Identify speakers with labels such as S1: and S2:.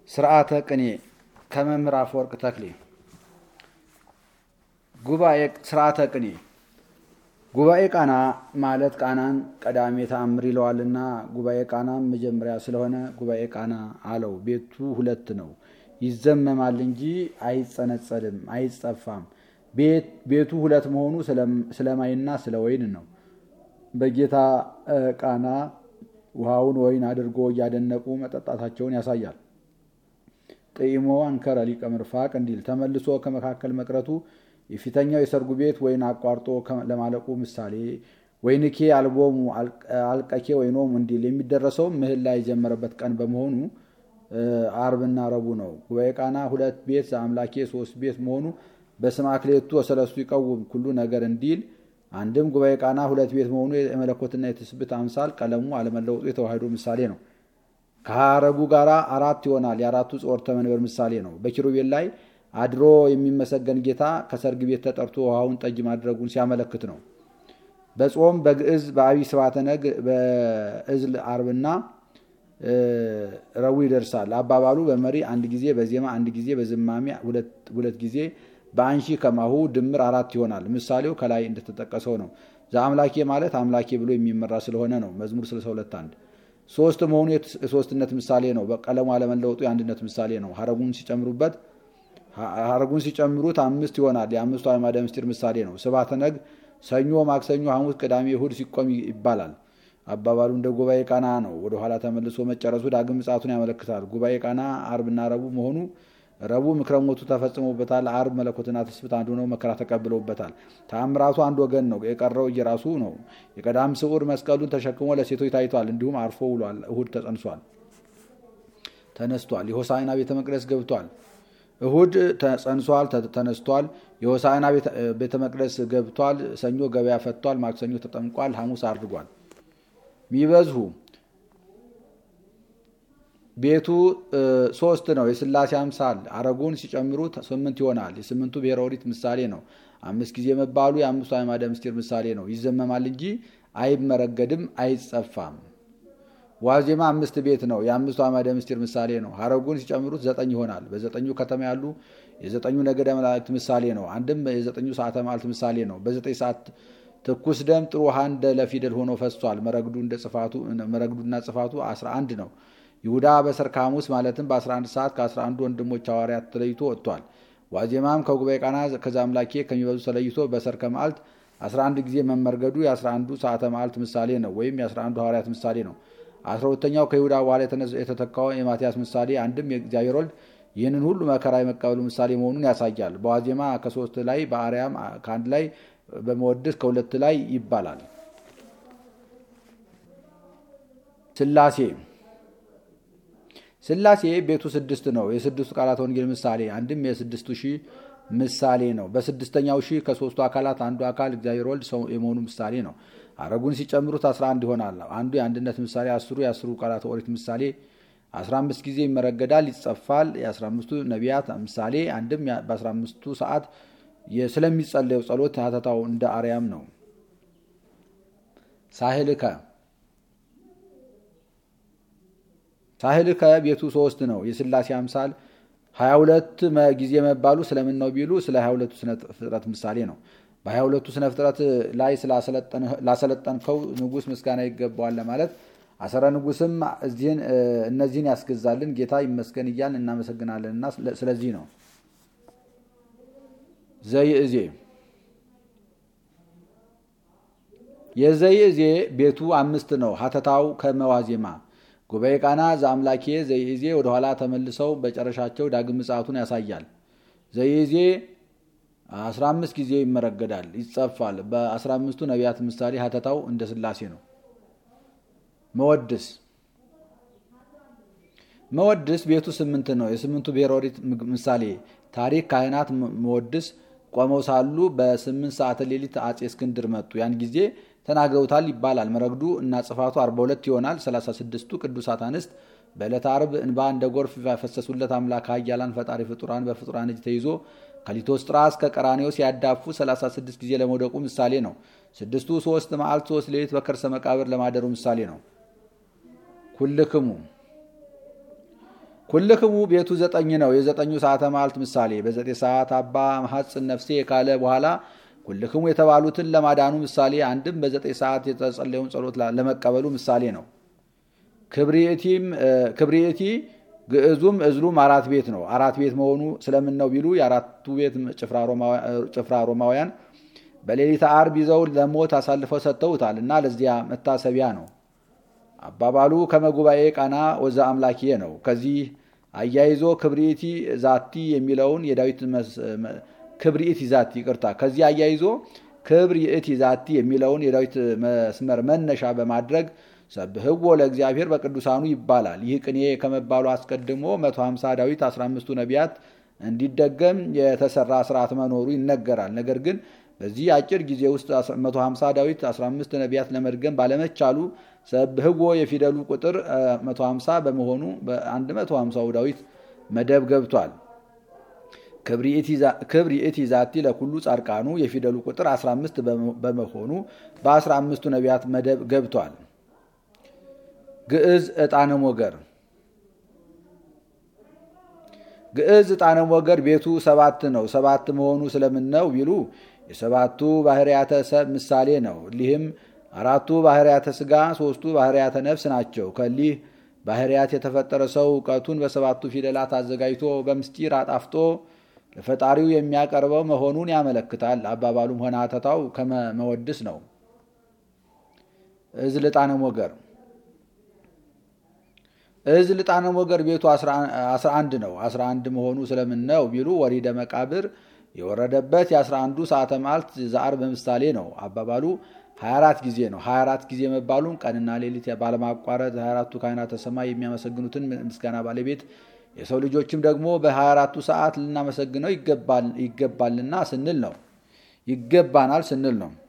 S1: ስርዓተ ቅኔ ከመምህር አፈወርቅ ተክሌ ጉባኤ ስርዓተ ቅኔ ጉባኤ ቃና ማለት ቃናን ቀዳሜ ተአምር ይለዋልና ጉባኤ ቃናም መጀመሪያ ስለሆነ ጉባኤ ቃና አለው። ቤቱ ሁለት ነው፣ ይዘመማል እንጂ አይጸነጸልም፣ አይጸፋም። ቤቱ ሁለት መሆኑ ስለማይና ስለ ወይን ነው። በጌታ ቃና ውሃውን ወይን አድርጎ እያደነቁ መጠጣታቸውን ያሳያል። ጥኢሞ አንከረ ሊቀ ምርፋቅ እንዲል ተመልሶ ከመካከል መቅረቱ የፊተኛው የሰርጉ ቤት ወይን አቋርጦ ለማለቁ ምሳሌ ወይንኬ አልቦሙ አልቀኬ ወይኖሙ እንዲል የሚደረሰውም ምህላ የጀመረበት ቀን በመሆኑ አርብና ረቡዕ ነው። ጉባኤ ቃና ሁለት ቤት ዘአምላኬ ሶስት ቤት መሆኑ በስመ አክሌቱ ወሰለስቱ ይቀውም ኩሉ ነገር እንዲል አንድም ጉባኤ ቃና ሁለት ቤት መሆኑ የመለኮትና የትስብእት አምሳል ቀለሙ አለመለወጡ የተዋህዶ ምሳሌ ነው። ከሀረጉ ጋር አራት ይሆናል። የአራቱ ጾርተ መንበር ምሳሌ ነው። በኪሩቤል ላይ አድሮ የሚመሰገን ጌታ ከሰርግ ቤት ተጠርቶ ውሃውን ጠጅ ማድረጉን ሲያመለክት ነው። በጾም በግዕዝ በአብይ ስብሐተ ነግ በእዝል አርብና ረቡዕ ይደርሳል። አባባሉ በመሪ አንድ ጊዜ፣ በዜማ አንድ ጊዜ፣ በዝማሜ ሁለት ጊዜ፣ በአንሺ ከማሁ ድምር አራት ይሆናል። ምሳሌው ከላይ እንደተጠቀሰው ነው። ዘአምላኬ ማለት አምላኬ ብሎ የሚመራ ስለሆነ ነው። መዝሙር 62 አንድ ሶስት መሆኑ የሶስትነት ምሳሌ ነው። በቀለሙ አለመለወጡ የአንድነት ምሳሌ ነው። ሀረጉን ሲጨምሩበት ሀረጉን ሲጨምሩት አምስት ይሆናል። የአምስቱ አዕማደ ምስጢር ምሳሌ ነው። ስብሐተ ነግ ሰኞ፣ ማክሰኞ፣ ሐሙስ፣ ቅዳሜ፣ እሁድ ሲቆም ይባላል። አባባሉ እንደ ጉባኤ ቃና ነው። ወደኋላ ተመልሶ መጨረሱ ዳግም ምጽአቱን ያመለክታል። ጉባኤ ቃና አርብና ረቡዕ መሆኑ ረቡዕ ምክረ ሞቱ ተፈጽሞበታል። አርብ መለኮትና ትስብእት አንዱ ነው፣ መከራ ተቀብለውበታል። ተአምራቱ አንድ ወገን ነው፣ የቀረው እየራሱ ነው። የቀዳም ስዑር መስቀሉን ተሸክሞ ለሴቶች ታይቷል። እንዲሁም አርፎ ውሏል። እሁድ ተጸንሷል፣ ተነስቷል። የሆሳዕና ቤተ መቅደስ ገብቷል። እሁድ ተጸንሷል፣ ተነስቷል። የሆሳዕና ቤተ መቅደስ ገብቷል። ሰኞ ገበያ ፈቷል። ማክሰኞ ተጠምቋል። ሐሙስ አድርጓል። ሚበዝሁ ቤቱ ሶስት ነው። የስላሴ አምሳል አረጉን ሲጨምሩት ስምንት ይሆናል። የስምንቱ ብሔረ ኦሪት ምሳሌ ነው። አምስት ጊዜ መባሉ የአምስቱ አዕማደ ምስጢር ምሳሌ ነው። ይዘመማል እንጂ አይመረገድም፣ አይጸፋም። ዋዜማ አምስት ቤት ነው። የአምስቱ አዕማደ ምስጢር ምሳሌ ነው። ሀረጉን ሲጨምሩት ዘጠኝ ይሆናል። በዘጠኙ ከተማ ያሉ የዘጠኙ ነገደ መላእክት ምሳሌ ነው። አንድም የዘጠኙ ሰዓተ መዓልት ምሳሌ ነው። በዘጠኝ ሰዓት ትኩስ ደም ጥሩ ውሃ እንደ ለፊደል ሆኖ ፈሷል። መረግዱና ጽፋቱ 11 ነው። ይሁዳ በሰርክ ሐሙስ ማለትም በ11 ሰዓት ከ11 ወንድሞች ሐዋርያት ተለይቶ ወጥቷል። ዋዜማም ከጉባኤ ቃና ከዛምላኬ ከሚበዙ ተለይቶ በሰርከ መዓልት 11 ጊዜ መመርገዱ የ11ዱ ሰዓተ መዓልት ምሳሌ ነው፣ ወይም የ11ዱ ሐዋርያት ምሳሌ ነው። አስራ ሁለተኛው ከይሁዳ በኋላ የተተካው የማትያስ ምሳሌ አንድም የእግዚአብሔር ወልድ ይህንን ሁሉ መከራ የመቀበሉ ምሳሌ መሆኑን ያሳያል። በዋዜማ ከሶስት ላይ በአርያም ከአንድ ላይ በመወድስ ከሁለት ላይ ይባላል። ስላሴ ስላሴ ቤቱ ስድስት ነው። የስድስቱ ቃላት ወንጌል ምሳሌ አንድም የስድስቱ ሺህ ምሳሌ ነው። በስድስተኛው ሺህ ከሶስቱ አካላት አንዱ አካል እግዚአብሔር ወልድ ሰው የመሆኑ ምሳሌ ነው። አረጉን ሲጨምሩት 11 ይሆናል። አንዱ የአንድነት ምሳሌ፣ አስሩ የአስሩ ቃላት ኦሪት ምሳሌ 15 ጊዜ ይመረገዳል፣ ይጸፋል። የ15ቱ ነቢያት ምሳሌ አንድም በ15ቱ ሰዓት ስለሚጸለየው ጸሎት ሀተታው እንደ አርያም ነው። ሳህልከ ሳህልከ ቤቱ ሶስት ነው። የስላሴ አምሳል 22 ጊዜ መባሉ ስለምን ነው ቢሉ ስለ 22ቱ ስነ ፍጥረት ምሳሌ ነው። በ22ቱ ስነ ፍጥረት ላይ ላሰለጠንከው ንጉሥ ምስጋና ይገባዋል ለማለት አሰረ ንጉሥም እነዚህን ያስገዛልን ጌታ ይመስገን እያልን እናመሰግናለንና ስለዚህ ነው። ዘይእዜ የዘይእዜ ቤቱ አምስት ነው። ሀተታው ከመዋዜማ ጉባኤ ቃና ዘአምላኬ ዘይእዜ ወደኋላ ተመልሰው በጨረሻቸው ዳግም ምጽአቱን ያሳያል። ዘይእዜ 15 ጊዜ ይመረገዳል፣ ይጸፋል። በ15ቱ ነቢያት ምሳሌ ሀተታው እንደ ስላሴ ነው። መወድስ መወድስ ቤቱ ስምንት ነው። የስምንቱ ብሔረ ኦሪት ምሳሌ ታሪክ ካህናት መወድስ ቆመው ሳሉ በስምንት ሰዓተ ሌሊት አጼ እስክንድር መጡ። ያን ጊዜ ተናግረውታል ይባላል። መረግዱ እና ጽፋቱ 42 ይሆናል። 36ቱ ቅዱሳት አንስት በዕለተ ዓርብ እንባ እንደ ጎርፍ ያፈሰሱለት አምላክ ኃያላን ፈጣሪ ፍጡራን በፍጡራን እጅ ተይዞ ከሊቶስጥራ እስከ ቀራኔው ሲያዳፉ 36 ጊዜ ለመውደቁ ምሳሌ ነው። ስድስቱ ሶስት መዓልት ሶስት ሌሊት በከርሰ መቃብር ለማደሩ ምሳሌ ነው። ኩልክሙ ኩልክሙ ቤቱ ዘጠኝ ነው። የዘጠኙ ሰዓተ መዓልት ምሳሌ በዘጠኝ ሰዓት አባ መሐፅን ነፍሴ ካለ በኋላ ኩልክሙ የተባሉትን ለማዳኑ ምሳሌ፣ አንድም በዘጠኝ ሰዓት የተጸለየውን ጸሎት ለመቀበሉ ምሳሌ ነው። ክብሪቲ ግዕዙም እዝሉም አራት ቤት ነው። አራት ቤት መሆኑ ስለምን ነው ቢሉ የአራቱ ቤት ጭፍራ ሮማውያን በሌሊት አርብ ይዘው ለሞት አሳልፈው ሰጥተውታል እና ለዚያ መታሰቢያ ነው። አባባሉ ከመጉባኤ ቃና ወዘ አምላኪየ ነው። ከዚህ አያይዞ ክብሪቲ ዛቲ የሚለውን የዳዊት ክብሪቲ ዛቲ ይቅርታ፣ ከዚህ አያይዞ ክብሪቲ ዛቲ የሚለውን የዳዊት መስመር መነሻ በማድረግ ሰብህዎ ለእግዚአብሔር በቅዱሳኑ ይባላል። ይህ ቅኔ ከመባሉ አስቀድሞ 150 ዳዊት 15ቱ ነቢያት እንዲደገም የተሰራ ስርዓት መኖሩ ይነገራል። ነገር ግን በዚህ አጭር ጊዜ ውስጥ 150 ዳዊት 15 ነቢያት ለመድገም ባለመቻሉ ሰብህዎ የፊደሉ ቁጥር 150 በመሆኑ በ150ው ዳዊት መደብ ገብቷል። ክብር ይእቲ ዛቲ ለኩሉ ጻድቃኑ የፊደሉ ቁጥር 15 በመሆኑ በ15ቱ ነቢያት መደብ ገብቷል። ግዕዝ ዕጣነ ሞገር ግዕዝ ዕጣነ ሞገር ቤቱ ሰባት ነው። ሰባት መሆኑ ስለምን ነው ቢሉ የሰባቱ ባህርያተ ሰብ ምሳሌ ነው። እሊህም አራቱ ባህርያተ ስጋ፣ ሶስቱ ባህርያተ ነፍስ ናቸው። ከሊህ ባህርያት የተፈጠረ ሰው እውቀቱን በሰባቱ ፊደላት አዘጋጅቶ በምስጢር አጣፍጦ ለፈጣሪው የሚያቀርበው መሆኑን ያመለክታል። አባባሉም ሆነ አተታው ከመወድስ ነው። እዝ ልጣነ ሞገር እዝ ልጣነ ሞገር ቤቱ 11 ነው። 11 መሆኑ ስለምን ነው ቢሉ ወሪደ መቃብር የወረደበት የ11ዱ ሰዓተ መዓልት ዛዕር በምሳሌ ነው። አባባሉ 24 ጊዜ ነው። 24 ጊዜ መባሉም ቀንና ሌሊት ባለማቋረጥ 24ቱ ካህናተ ሰማይ የሚያመሰግኑትን ምስጋና ባለቤት የሰው ልጆችም ደግሞ በ24ቱ ሰዓት ልናመሰግነው ይገባልና ስንል ነው ይገባናል ስንል ነው።